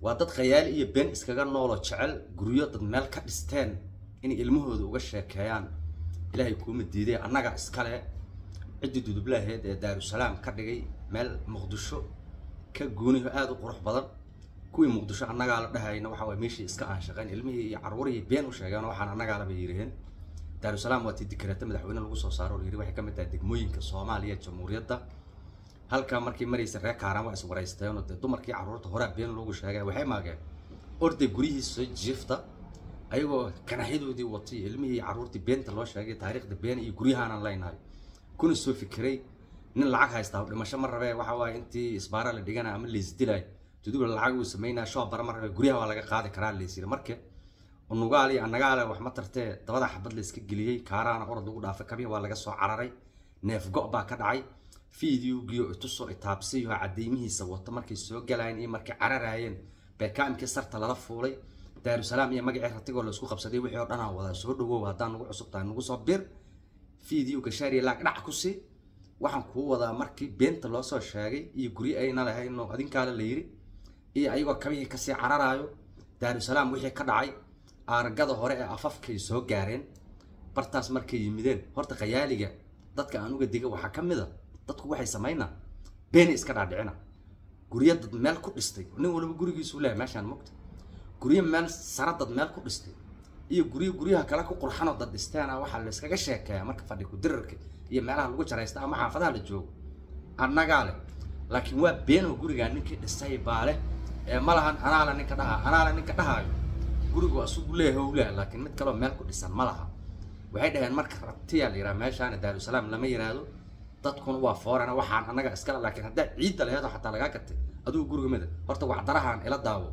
waa dad khayaali iyo been iskaga nooloo jecel guryo dad meel ka dhisteen inay ilmahooda uga sheekeeyaan ilaahay kuuma diiday annaga iskale ciddii dudublaaheed ee daarusalaam ka dhigay meel muqdisho ka gooniho aada u qurux badan kuwii muqdisho annagaa la dhahayna waxa waye meeshii iska aan shaqeyn ilmihii iyo carruurihii been u sheegeen waxaan annagaala bay yiraheen daarusalaam waa tii dikrata madaxweyne lagu soo saaro la yiri waxay ka mid tahay degmooyinka soomaaliya jamhuuriyadda halkaa markii maraysa reer kaaraan waa iswaraysteenoo dee dumarkii carruurta horaa been loogu sheegay waxay maageen orday guryihiisa jiifta ayagoo ganaxyadoodii watay ilmihii carruurtii beenta loo sheegay taariikhda been iyo guryahaanan leynahay kuna soo fikiray nin lacag haystaa dhimasho ma rabee waxa waaye intii isbaara la dhigana ama laysdilay duduba lacag uu sameynaya shoobara ma rabee guryaha waa laga qaadi karaa laysiri marka unugaal iyo annagaale wax ma tartee dabada xabad la iska geliyey kaaraana orod lagu dhaafay kabihi waa laga soo cararay neef go' baa ka dhacay fideogiyo itusoo itaabsiyo cadeymihiisa wato markay soo galayeen iyo markay cararaayeen beekaamkii sarta lala fuulay daarusalaam iyo magacii ratigoo laisku qabsaday wixii oo dhan aan wadaa soo dhawow haddaan nagu cusub tahay nagu soo bir fideoga shaariya laag dhac ku sii waxaan kuu wadaa markii beenta loo soo sheegay iyo guryo ayna lahayno adinkaale la yiri iyo ayagoo kabihii kasii cararaayo daarusalaam wixii ka dhacay aaragada hore ee afafkay soo gaareen bartaas markay yimideen horta khayaaliga dadka aan uga diga waxaa ka mid a dadku waxay samaynaa beeni iska dhaadhicina guryo dad meel ku dhistay nin walba gurigiisu leeyahay meeshaan mogta guryo meel sara dad meel ku dhistay iyo guryo guryaha kale ku qurxanoo dad dhisteena waxaa la iskaga sheekeeyaa marka fadhi ku dirarka iyo meelaha lagu jaraysta ama xaafadaha la joogo annagaa leh laakiin waa beenoo gurigaa ninkii dhisay baa leh ee ma lahan anaala ninka dhaha anaala ninka dhahaayo gurigu asugu leeyahay ou leeyahay laakiin mid kaleo meel ku dhisan ma laha waxay dhaheen marka rabtiyaa la yidhaha meeshaana daarusalaam lama yiraahdo dadkuna waa foorana waxaan annaga iskale laakiin haddaa ciidda laheedo xataa lagaa gatay adigu guriga mida horta waxdarahaan ila daawo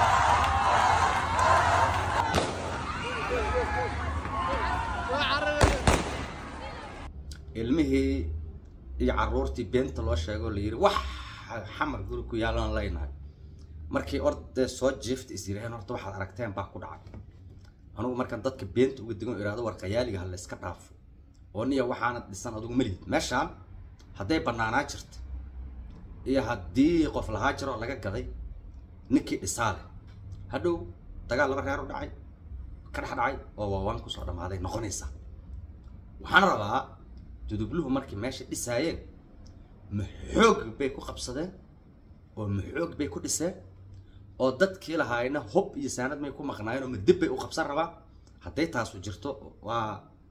ilmihii iyo carruurtii beenta loo sheegoo la yiri wax xamar guri ku yaalan leynahay markii ordee soo jiifta is yiraheen horta waxaad aragteen baa ku dhacay anugu markaan dadka beenta uga digan ihahdo war khayaaliga ha la iska dhaafo oo niya waxaanad dhisan adugu malihid meeshaan hadday bannaanaa jirta iyo haddii qof lahaa jiro laga gaday ninkii dhisaa leh hadhow dagaal laba reer u dhacay ka dhex dhacay oo waawaan kusoo dhammaaday noqonaysaa waxaan rabaa dudubluhu markay meesha dhisaayeen maxoog bay ku qabsadeen oo maxoog bay ku dhiseen oo dadkii lahaayna hob iyo saanad may ku maqnaayeen oo madib bay u qabsan rabaa hadday taasu jirto waa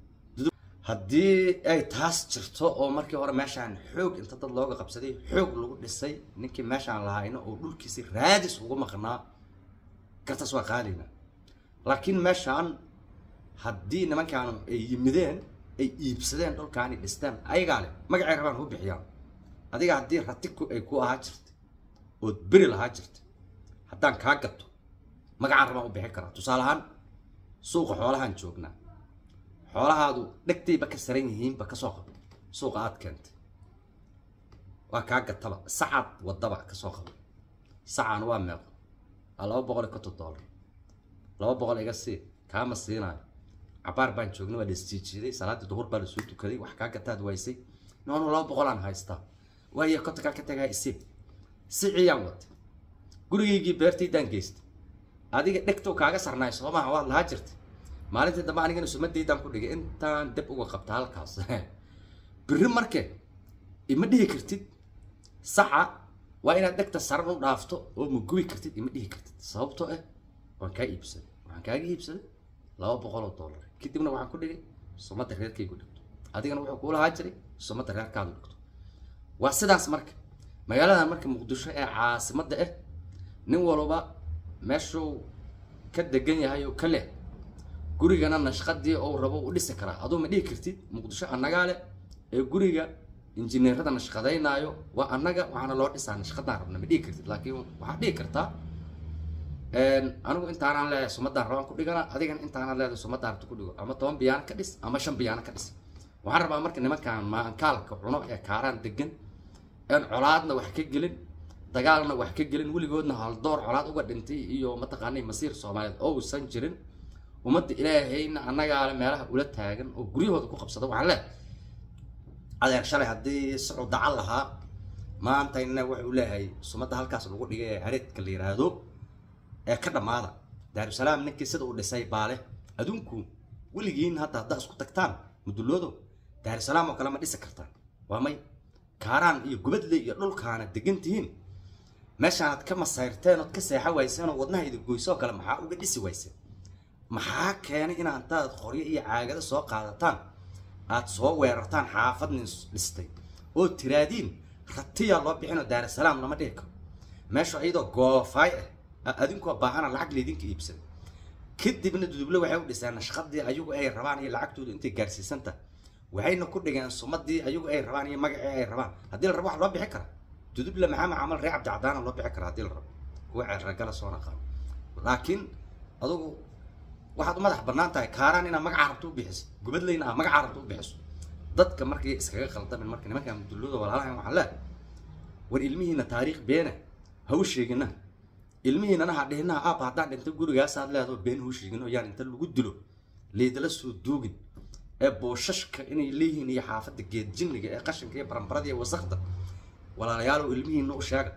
haddii ay taas jirto oo markii hore meeshaan xoog inta dad looga qabsaday xoog lagu dhisay ninkii meeshaan lahaayna oo dhulkiisi raadis ugu maqnaa gartaas waa qaalina laakiin meeshaan haddii nimankaan ay yimideen ay iibsadeen dhulkaani dhisteen ayagaa leh magacay rabaan u bixiyaan adiga haddii rati ay ku ahaa jirta ood beri lahaa jirta haddaan kaa gato magacaan rabaan u bixin karaa tusaale ahaan suuqa xoolahaan joognaa xoolahaadu dhegtayba ka saran yihiinba kasoo qabo suuqa aad keentay waa kaa gataba sacaad wadaba kasoo qabo sacaan waa meeqo waa laba boqol iyo konton dollar laba boqol iga sii kaama siinaayo cabaar baan joognay waa laisjiijiiday salaaddii duhur baa lasoo tukaday wax kaa gataad waysay noonu laba boqolaan haystaa waayo kontonkaa ka tagaa isiib siciyaan watay gurigaygii beertaydaan geystay adiga dhegtow kaaga sarnaay soomaha waad lahaa jirtay maalintii dambe anigana sumadaydan ku dhigay intaan deb uga qabta halkaas biri marke ima dhihi kartid saca waa inaad dhegta saran u dhaafto oo ma gubi kartid ima dhihi kartid sababtoo ah waan kaa iibsaday waxaan kaaga iibsaday laba boqol oo dollar kadibna waxaan ku dhigay sumadda reerkaygu dhigto adigana wuxuu kuula haa jiray sumadda reerkaadu dhigto waa sidaas marka magaaladan marka muqdisho ee caasimadda ah nin walba meeshuu ka degan yahay oo ka leh gurigana nashqadii ou rabo u dhisi karaa aduu ma dhihi kartid muqdisho annagaa leh ee guriga injineerada nashqadaynaayo waa annaga waxaana loo dhisaa nashqadaan rabna ma dhihi kartid laakiin waxaad dhihi kartaa anigu intaanaan leeyahay sumadaan rabaan ku dhigana adigana intaanaan leedahay sumadaan rabta ku dhigo ama toban biyaano ka dhis ama shan biyaano ka dhis waxaan rabaa marka nimankaan maankaalka cuno ee kaaraan degan een colaadna wax ka gelin dagaalna wax ka gelin weligoodna haldoor colaad uga dhintay iyo mataqaanay masiir soomaaliyeed ousan jirin ummadda ilaahayna annagaale meelaha ula taagan oo guryahooda ku qabsada waxaan leehay adeer shalay haddii socod dacal lahaa maantayna wuxuu leeyahay sumadda halkaas lagu dhigay ee hareedka la yiraahdo ee ka dhammaada daarusalaam ninkii sida uu dhisay baale adunku weligiin hadda haddaa isku tagtaan muduloodo daarusalaam oo kale ma dhisi kartaan waa may kaaraan iyo gubadle iyo dhulkaana degan tihiin meeshaanaad ka masayrteen ood ka seexa wayseen oo wadnaha idin goyso oo kale maxaa uga dhisi wayseen maxaa keenay inaa intaad qoryo iyo caagado soo qaadataan aad soo weerartaan xaafad nin dhistay oo tiraadiin ratiyaa loo bixinoo daarusalaam lama dhihi karo meesha iyadoo goofaay ah adinkoo baahana lacag laydinka iibsan kadibna duduble waxay u dhiseen nashqadii ayagu ay rabaan iyo lacagtoodu intay gaarsiisan tahay waxayna ku dhigeen sumadii ayagu ay rabaan iyo magacii ay rabaan haddii la rabo wax loo bixi kara duduble maxaa macamal ree cabdicadaana loo bixi kara haddii la rabo kuwa ceerragala soo naqaano laakiin adugu waxaad u madax bannaan tahay kaaraan inaad magaca rabto u bixiso gubadleyna aad magaca rabto u bixiso dadka markay iskaga qaldamin marka nimanka mudullada walaalahan waxaan leehay war ilmihiina taariikh beena ha u sheegina ilmihiinana ha dhihinaha aab haddaan dhinta gurigaasaad leedaho been hau sheegin oo yaan inta lagu dilo leydala soo duugin ee booshashka inay leeyihiin iyo xaafadda geed jinniga ee qashinka iyo barambarada iyo wasakda walaalayaalow ilmihiina u sheega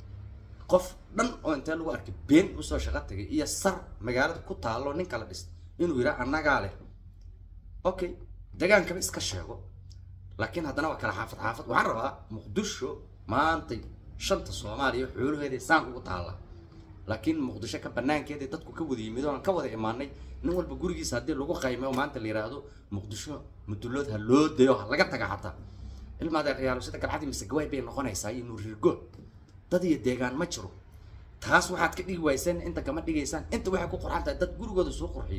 qof dhan oo intee lagu arkay been usoo shaqo tagay iyo sar magaalada ku taalo nin kala dhist inuu yidhaa annagaa leh okay degaankaba iska sheego laakiin haddana waa kala xaafad xaafad waxaan rabaa muqdisho maantay shanta soomaaliya xoolaheeda saan ugu taalla laakiin muqdisho ka banaankeeda dadku ka wada yimid oon ka wada imaanay nin walba gurigiisa haddii lagu qaymeyo maanta la yidhaahdo muqdisho mudulood ha loo dayo ha laga taga xataa ilmaadeeryaalo sida galcadii mise gawaay bay noqonaysaa iyo nuurirgood dad iyo deegaan ma jiro taas waxaad ka dhigi wayseen inta kama dhigaysaan inta waxay ku qurxan tahay dad gurigooda soo qurxiyo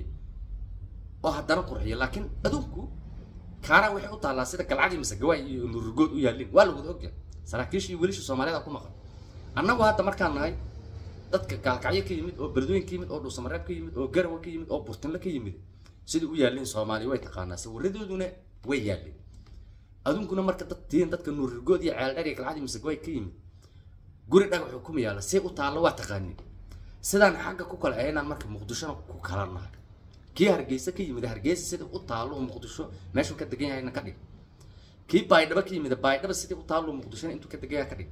oo haddana qurxiyo laakiin adunku kaaraan waxay u taallaa sida galcadii mise gawaay iyo nuurirgood u yaallin waa lawada ogya saraakiisha iyo wiilisha soomaaliyada ku maqan annagu hadda markaan nahay dadka gaalkacyo ka yimid oo beledweyn ka yimid oo dhuusamareeb ka yimid oo garawa ka yimid oo burtinle ka yimid sidai u yaalliin soomaaliya way taqaanaa sawiradooduna way yaalliin adunkuna marka dad tihiin dadka nuurirgood iyo ceeldhar iyo galcadii mise gawaay ka yimid guri dhagaxu kuma yaalla see u taallo waa taqaanin sidaan xagga ku kala ahaynaan marka muqdishona ku kala nahay kii hargeysa ka yimid hargeysa sidai u taallo muqdisho meeshuu ka degan yahayna ka dhig kii baydhaba ka yimid baydhaba sidai u taallo muqdishona intuu ka degan yahay ka dhig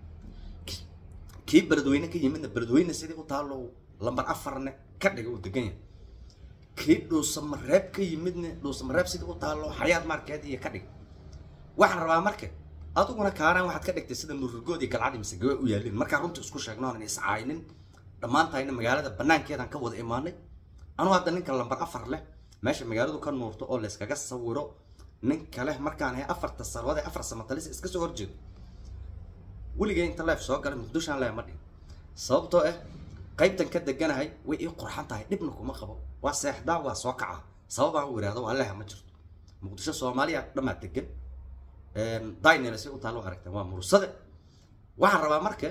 kii beledweyne ka yimidna beledweyne sidai u taallo lambar afarne ka dhiga uu degan yahay kii dhuusamareeb ka yimidna dhuusamareeb sidai u taallo xayaad markeed iyo ka dhig waxaan rabaa marka adiguna kaaraan waxaad ka dhigtay sida nuurrigood iyo galcadi mise gawa u yaallin markaa runta isku sheegno aanan iscaaynin dhammaantahayna magaalada banaankeedaan ka wada imaanay anuu hadda ninka lambar afar leh meesha magaaladu ka nuurto oo layskaga sawiro ninka leh markaan ahay afarta sarwade afar samatalis iska soo horjeedo weligay inta leef soo galay muqdishoan leef ma dhihin sababtoo ah qaybtan ka deganahay way ii qurxan tahay dhibna kuma qabo waa seexdaa waa soo kacaa sababaan u ihahdo waa leha ma jirto muqdisho soomaaliya dhammaa degan daynel si u taalo aragteen waa mursade waxaan rabaa marka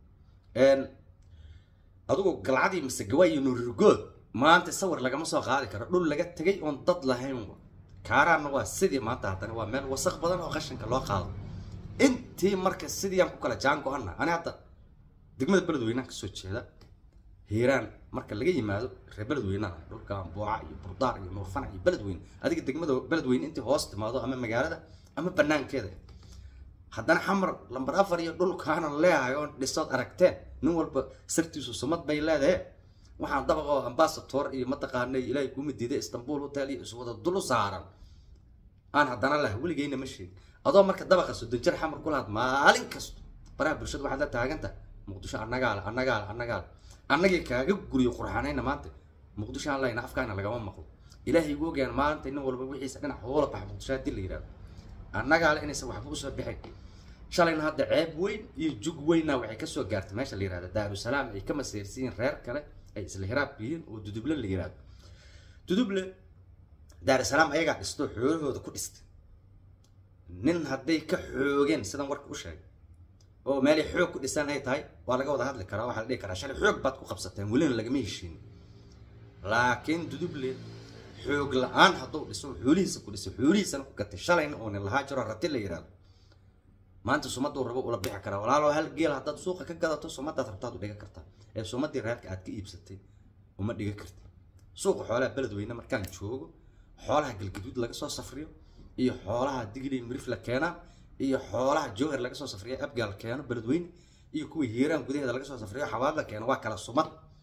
adigu galcadii mise gawaay iyo nuurirgood maanta sawir lagama soo qaadi karo dhul laga tegay oon dad lahayn kaaraanna waa sidii maanta haddana waa meel wasaq badan oo qashinka loo qaado intii marka sidii aan ku kala jaan go-ana ani hadda degmada beledweynaan kasoo jeeda hiiraan marka laga yimaado reer beledweynaha dhulka ambuuca iyo burdaar iyo nuurfana iyo beledweyne adiga degmada beledweyne intii hoos timaado ama magaalada ama banaankeeda haddana xamar lambar afar iyo dhulkaana leeyahay oon dhisood aragteen nin walba sartiisu sumad bay leedahe waxaan dabaq oo ambasator iyo mataqaanay ilaahay kuma diiday istanbul hotel iyo iswada dulu saaran aan haddana leh weligeyna ma sheegin adoo marka dabaqa soddon jir xamar ku lahaad maalin kasto baraha bulshada waxaad la taaganta muqdisho annagaa le annagaa le annagaa le annagii kaaga guriyo qurxanayna maanta muqdisho aan lehna afkaana lagama maqlo ilaahay ugu ogaan maanta nin walba wixiisa dhinac hoola baxa muqdisho haddii la yidhahdo annagaa le inaysan waxba usoo bixin shalayna hadda ceeb weyn iyo jug weynna waxay kasoo gaartay meesha la yihahda daarusalaam ay ka maseersiyiin reer kale ay isla hiraab yihiin oo duduble la yihahdo duduble daarusalaam ayagaa dhisto xoolahooda ku dhistay nin hadday ka xoogeen sidan warka u sheegay oo meelay xoog ku dhisan ay tahay waa laga wada hadli karaa waxaa la dhihi karaa shalay xoog baad ku qabsateen welina lagama heshiin laakiin duduble xoog la-aan hadduu dhiso xoolihiisa ku dhisay xoolihiisana ku gatay shalayna oo nin lahaa jiro rati la yihahdo maanta sumaduu rabo ula bixi karaa walaalo hal geel haddaad suuqa ka gadato sumadaad rabtaad u dhiga kartaa ee sumadii reerka aad ka iibsatay uma dhiga karti suuqa xoolaha beledweyne markaan joogo xoolaha galgaduud laga soo safriyo iyo xoolaha digli mirif la keenaa iyo xoolaha jowhar laga soo safriyo abgaal keeno beledweyne iyo kuwa hiiraan gudaheeda laga soo safriyo xabaad la keeno waa kala sumad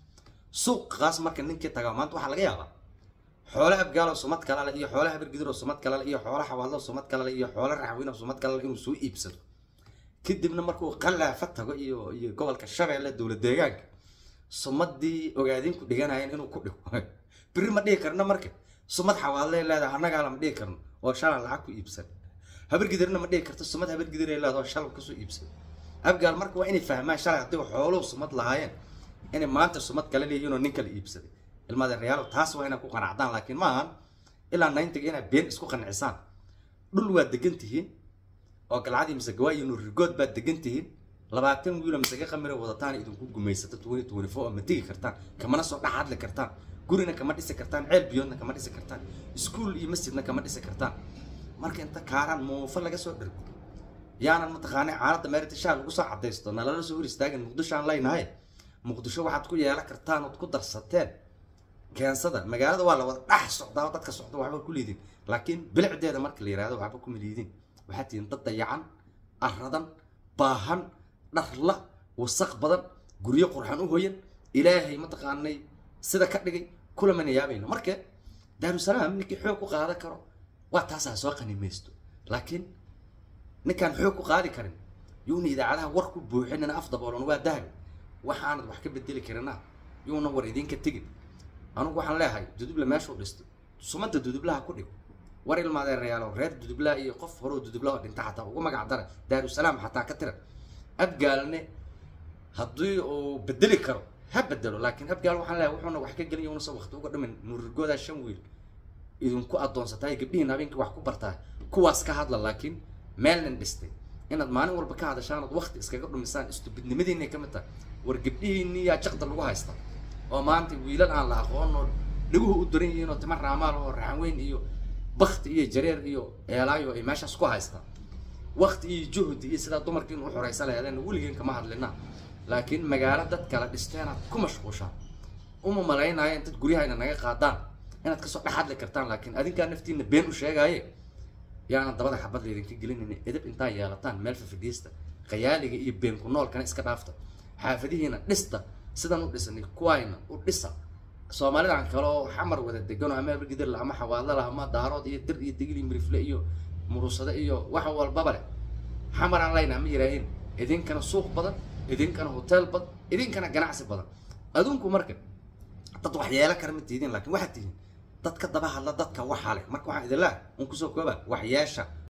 suuqaas marka ninkii tagaa maanta waxaa laga yaabaa xoole abgaal oo sumad kala leh iyo xoole habargidir oo sumad kala leh iyo xoole xawaadlo oo sumad kala leh iyo xoole raxwiin oo sumad kala leh inuu soo iibsado kadibna markuu qalaafa tago iyo iyo gobolka shabeelle dowlad deegaanka sumadii ogaadinku dhiganayeen inuu ku dhigo biri ma dhihi karno marka sumad xawaadle leedahay annagaa lama dhihi karno oo shalan lacag ku iibsan habargidirna ma dhihi karto sumad habargidir ay leedahay oo shalan kasoo iibsan abgaal marka waa inay fahmaan shalay haddii xooluhu sumad lahaayeen inay maanta sumad kale leeyihiin oo nin kale iibsaday ilmaada reyaalo taas waa inay ku qanacdaan laakiin maahan ilaa nayntiga inaad been isku qancisaan dhul waa degan tihiin oo galcadii mise gawaayi nuurigood baad degan tihiin labaatan wiilo mise ka qamira wadataan idinku gumaysato twenty twenty four ma tegi kartaan kamana soo dhex hadli kartaan gurina kama dhisi kartaan ceel biyoodna kama dhisi kartaan iskuul iyo masjidna kama dhisi kartaan marka inta kaaraan muufo laga soo dhergo yaanan mataqaanay caaladda meeritashaa lagu soo cadaysto nalala soo hor istaagin muqdisho aan leynahay muqdisho waxaad ku yeelan kartaan ood ku darsateen keensada magaalada waa la wada dhex socdaa oo dadka socda waxba ku liidin laakiin bilicdeeda marka la yihahdo waxba kuma liidin waxaad tihiin dad dayacan aradan baahan dharla wasaq badan guryo qurxan u hoyan ilaahay mataqaanay sida ka dhigay kulamana yaabayno marka daarusalaam ninkii xoog ku qaadan karo waa taasaa soo qanimaysto laakiin ninkaan xoog ku qaadi karin yuuna idaacadaha war ku buuxinina af daboolan waa dahabi waxaanad wax ka bedeli karina yuuna war idinka tegin anugu waxaan leeyahay duduble meeshuu dhisto sumada dudublaha ku dhig war ilmaadeerayaalo reer dudublaha iyo qof horoo dudublaha dhinta xataa ugu magac dara daarusalaam xataa ka tira abgaalne haddii uu bedeli karo ha bedelo laakiin abgaal waxaan leeyahay wuxuuna wax ka gelin yuunasa waqti uga dhimin nuurigoodaa shan wiil idinku addoonsataa gabdhihiin habeenkii wax ku bartaa kuwaas ka hadla laakiin meelnin dhistay inaad maalin walba ka hadashaan ood waqti iskaga dhumisaan istubidnimadiinay ka mid tahay war gabdhihiinni yaa jaqda lagu haysta oo maanta wiilal aan la aqoon oo dhaguhu u daran yihiin oo tima raamaal oo raxanweyn iyo bakti iyo jareer iyo eelaayo ay meeshaas ku haystaan waqti iyo juhdi iyo sidaa dumarkiin u xoraysa laheedeen weligeen kama hadlina laakiin magaalo dad kala dhisteenaad ku mashquushaan uma malaynayo intaad guryahayna naga qaadaan inaad kasoo dhex hadli kartaan laakiin adinkaa naftiina been u sheegaaye yaana dabada xabad laydinka gelinayna edab intaa yeelataan meel fafidhiista qayaaliga iyo been ku noolkana iska dhaafta xaafadihiina dhista sidan u dhisanay kuwayna u dhisa soomaalidan kale oo xamar wada degano ama abargidirla ama xawaadlala ama daarood iyo dir iyo digil iyo mirifle iyo murusade iyo wax walbaba leh xamaraan layna ma yiraahin idinkana suuq badan idinkana hotel badan idinkana ganacsi badan adunku marka dad wax yeela kara ma tihiin laakiin waxaad tihiin dad ka daba hadla dadka waxaa leh marka waxaan idin leehay un kusoo kooba wax yeesha